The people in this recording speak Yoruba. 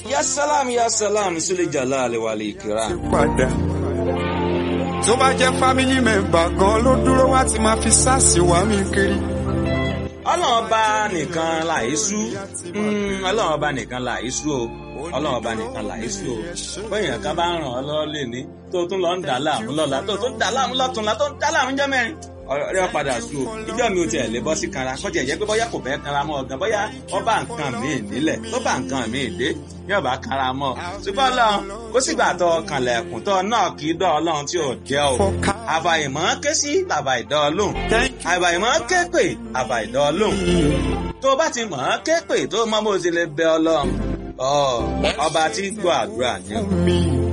ya salam ya salam sule jalal wal ikram. padà tó bá jẹ́ family member gan ló dúró wá ti máa fi sáàsì wá mi kiri. ọlọ́run ọba nìkan làísú ọlọ́run ọba nìkan làísú o ọlọ́run ọba nìkan làísú o bóyá ká bá ràn ọ́ lọ́wọ́ lè ní tó tún lọ ń dà láàmú lọ́la tó tún dà láàmú lọ́túnla tó ń dà láàmú jẹ́ mẹ́rin ọ̀rẹ́ padà sú o ìjọ mi ò tiẹ̀ lè bọ́ sí kanra kọ́ tiẹ̀ jẹ́ pé bóyá kò fẹ́ kanra mọ́ ọ̀gán bóyá wọ́n bá nǹkan míì nílẹ̀ tó bá nǹkan míì dé yóò bá kanra mọ́ ṣùgbọ́n ọlọ́run kó sígbà tó kànlẹ̀kùn tó náà kì í dọ́ ọlọ́run tí ò jẹ́ o àbàyìmọ́ ké sí bàbá ìdọ́ ọlọ́run àbàyìmọ́ ké pè àbà ìdọ́ ọlọ́run tó bá ti mọ̀ ọ́n ké pè tó mọ́ bó ti lè bẹ ọlọ́run ọba tí gbọ́ àdúrà ni. mi